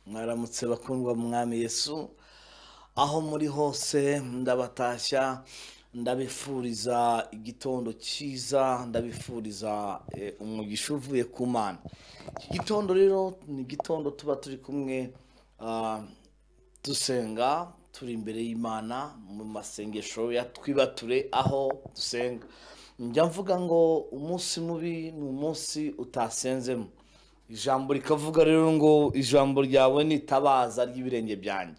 mwaramutse bakundwa mwami yesu aho muri hose ndabatashya ndabifuriza igitondo cyiza ndabifuriza eh, umugisha uvuye ku mana iki gitondo rero ni igitondo tuba turi kumwe ah, dusenga turi imbere y'imana mu masengesho ya twibature aho dusenga njya mvuga ngo umunsi mubi ni umunsi utasenzemo ijambo rikavuga rero ngo ijambo ryawe ni itabaza ry'ibirenge byanjye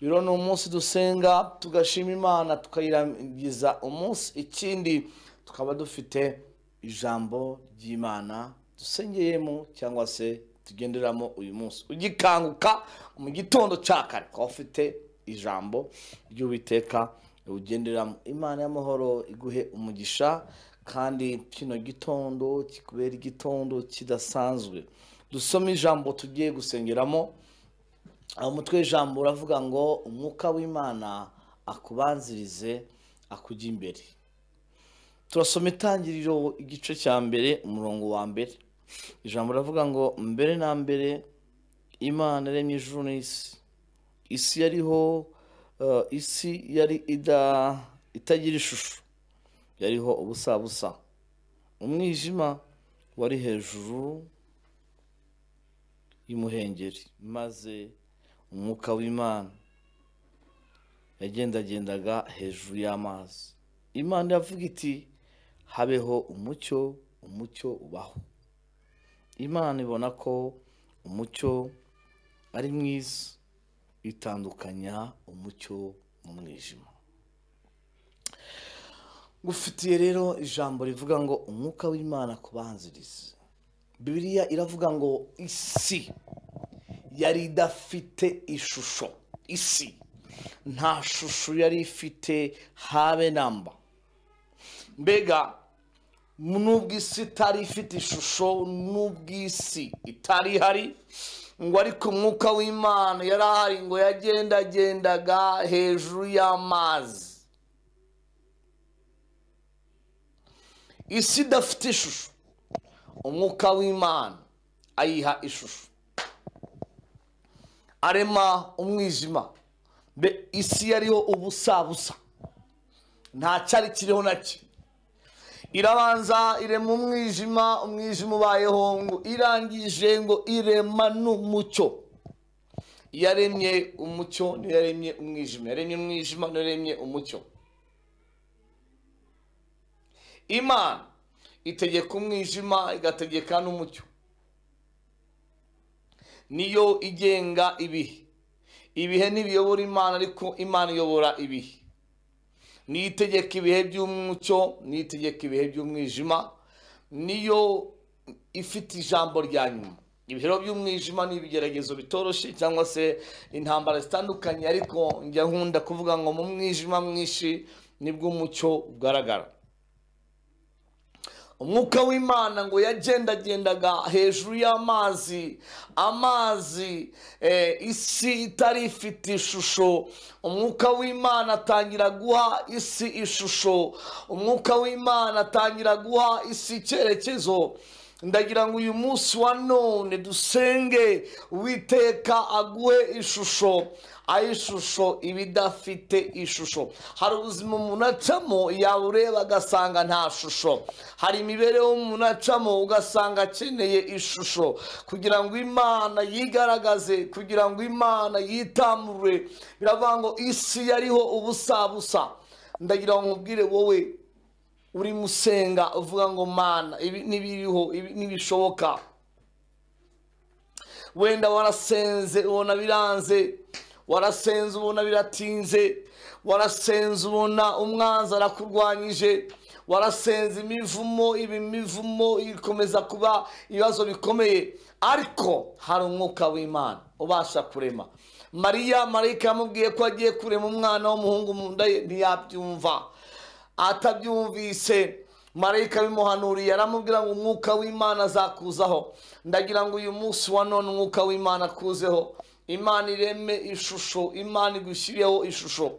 rero ni umunsi dusenga tugashima imana tukayirangiza umunsi ikindi tukaba dufite ijambo ry'imana dusengeyemo cyangwa se tugenderamo uyu munsi ugikanguka mu gitondo cya kare ukaba ufite ijambo ry'uwiteka ugenderamo imana y'amahoro iguhe umugisha kandi kino gitondo kikubera igitondo kidasanzwe dusome ijambo tugiye gusengeramo aho umutwe w'ijambo uravuga ngo umwuka w'imana akubanzirize akujya imbere turasoma itangiriro igice cya mbere umurongo wa mbere ijambo riravuga ngo mbere na mbere imana yaremye ijuru n'isi isi yariho eh, isi yari ida- itagira ishusho yariho ubusa busa umwijima wari hejuru y'umuhengeri maze umwuka w'imana yagendagendaga hejuru y'amazi imana iravuga iti habeho umucyo umucyo ubaho imana ibona ko umucyo ari mwiza itandukanya umucyo n'umwijima gufitiye rero ijambo rivuga ngo umwuka w'imana kubanziriza bibiliya iravuga ngo isi yari idafite ishusho isi nta shusho yari ifite habe namba mbega n'ubw'isi itari ifite ishusho n'ubw'isi itari ihari ngo ariko umwuka w'imana yari ahari ngo yagendagendaga hejuru y'amazi isi idafite ishusho umwuka w'imana ayiha ishusho arema umwijima Mbe isi yariho ubusabusa nta cyari kiriho na kimwe irabanza irema umwijima umwijima ubayeho ngo irangije ngo irema n'umucyo yaremye umucyo ntiyaremye umwijima yaremye umwijima ntiyaremye umucyo imana itegeka umwijima igategeka n'umucyo niyo igenga ibihe ibihe ntibiyobora imana ariko imana iyobora ibihe niyo itegeka ibihe by'umucyo niyo itegeka ibihe by'umwijima niyo ifite ijambo rya nyuma ibihero by'umwijima ni ibigeragezo bitoroshye cyangwa se intambara zitandukanye ariko njya nkunda kuvuga ngo mu mwijima mwinshi nibwo umucyo ugaragara umwuka w'imana ngo yagendagendaga hejuru y'amazi amazi eh, isi itari ifite ishusho umwuka w'imana atangira guha isi ishusho umwuka w'imana atangira guha isi icyerekezo ndagira ngo uyu munsi wa none dusenge witeka aguhe ishusho aho ishusho iba idafite ishusho hari ubuzima umuntu acamo yabureba agasanga nta shusho hari imibereho umuntu acamo ugasanga akeneye ishusho kugira ngo imana yigaragaze kugira ngo imana yitamure biravuga ngo isi yariho ubusa busa ndagira ngo nkubwire wowe uri musenga uvuga ngo mana ibi ntibiriho ibi ntibishoboka wenda warasenze ubona biranze warasenze ubona biratinze warasenze ubona umwanzi arakurwanyije warasenze imivumo ibi mivumo ikomeza kuba ibibazo bikomeye ariko hari umwuka w'imana ubasha kurema mariya marayika yamubwiye ko agiye kurema umwana w'umuhungu mu nda ye ntiyabyumva atabyumvise marayika bimuhanuriye aramubwira ngo umwuka w'imana azakuzaho ndagira ngo uyu munsi wa none umwuka w'imana akuzeho imana ireme ishusho imana igushyireho ishusho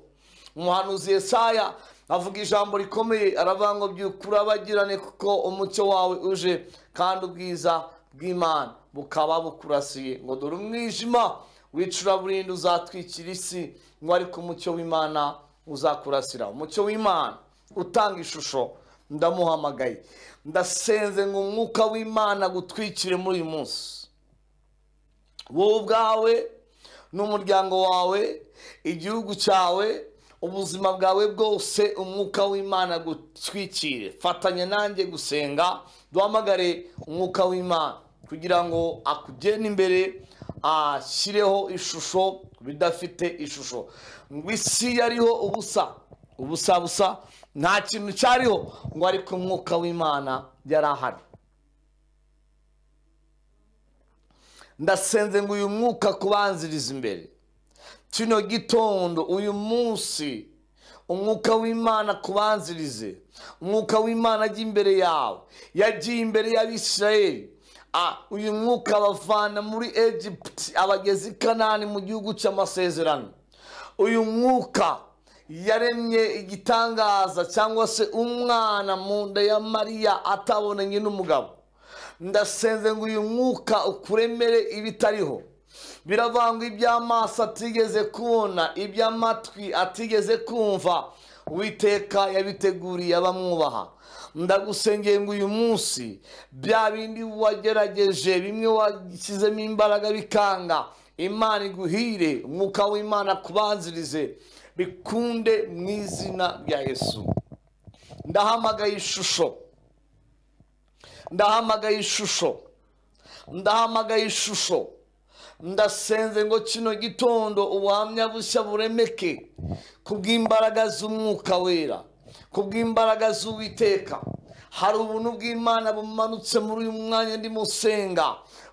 umuhanuzi yesaya avuga ijambo rikomeye aravuga ngo byukura abagirane kuko umucyo wawe uje kandi ubwiza bw'imana bukaba bukurasiye ngo dore umwijima w'icuraburindi uzatwikira isi ngo ariko umucyo w'imana uzakurasira umucyo w'imana utanga ishusho ndamuhamagaye ndasenze ngo umwuka w'imana gutwikire muri uyu munsi wowe ubwawe n'umuryango wawe igihugu cyawe ubuzima bwawe bwose umwuka w'imana gutwikire fatanya nanjye gusenga duhamagare umwuka w'imana kugira ngo akugende imbere ashyireho ishusho ku bidafite ishusho ngo isi yariho ubusa ubusa busa nta kintu cyariho ngo ariko umwuka w'imana yari ahari ndasenze ngo uyu mwuka kubanziriza imbere kino gitondo uyu munsi umwuka w'imana kubanzirize umwuka w'imana ajya imbere yawe yagiye imbere y'abisirayeli Ah, uyu mwuka abavana muri egiputi abageze i kanani mu gihugu cy'amasezerano uyu mwuka yaremye igitangaza cyangwa se umwana mu nda ya mariya atabonanye n'umugabo ndasenze ngo uyu mwuka ukuremere ibitariho biravangwa iby'amaso atigeze kubona iby'amatwi atigeze kumva uwiteka yabiteguriye abamwubaha ndagusengeye ngo uyu munsi bya bindi wagerageje bimwe washyizemo imbaraga bikanga imana iguhire umwuka w'imana kubanzirize bikunde mu izina rya yesu ndahamagaye ishusho ndahamagaye ishusho ndahamagaye ishusho ndasenze ngo kino gitondo ubuhamya bushya buremeke kubw'imbaraga z'umwuka wera kubw'imbaraga z'uwiteka hari ubuntu bw'imana bumanutse muri uyu mwanya ndimo usenga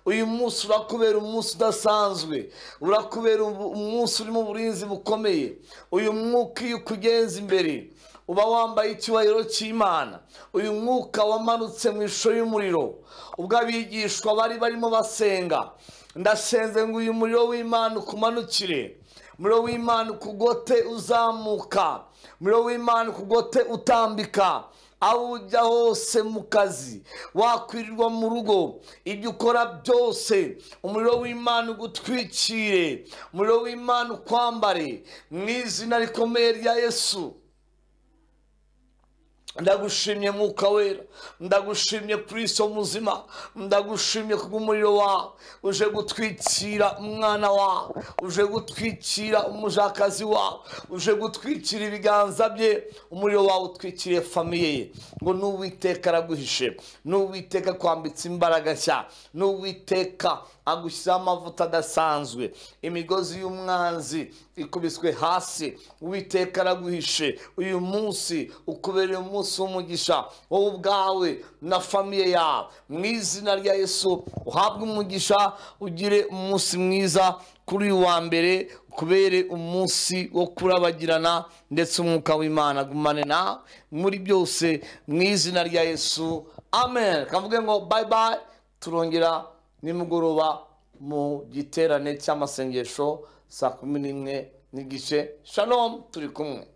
uyu munsi urakubera umunsi udasanzwe urakubera umunsi urimo uburinzi bukomeye uyu mwuka iyo ukugenza imbere uba wambaye icyubahiro cy'imana uyu mwuka wamanutse mu ishusho y'umuriro ubwo abigishwa bari barimo basenga ndasenze ngo uyu muriro w'imana ukumanukire umuriro w'imana ukugote uzamuka umuriro w'imana ukugote utambika aho ujya hose mu kazi wakwirirwa mu rugo ibyo ukora byose umuriro w'imana ugutwikire umuriro w'imana ukwambare mu izina rikomeye rya yesu ndagushimye mwuka wera ndagushimye kristo muzima ndagushimye kubw'umuriro wawe uje gutwikira umwana wawe uje gutwikira umujakazi wawe uje gutwikira ibiganza bye umuriro wawe utwikiriye famiye ye ngo n'uwiteka araguhishe n'uwiteka kwambitse imbaraga nshya n'uwiteka agushyiraho amavuta adasanzwe imigozi y'umwanzi ikubiswe hasi uwiteka araguhishe uyu munsi ukubereye umunsi w'umugisha wowe ubwawe na famiye yawe mu izina rya yesu uhabwe umugisha ugire umunsi mwiza kuri uyu wa mbere kubere umunsi wo kurabagirana ndetse umwuka w'imana agumane na muri byose mu izina rya yesu amen kavuge ngo bayi bayi turongera nimugoroba mu giterane cy'amasengesho saa kumi n'imwe n'igice shalom turi kumwe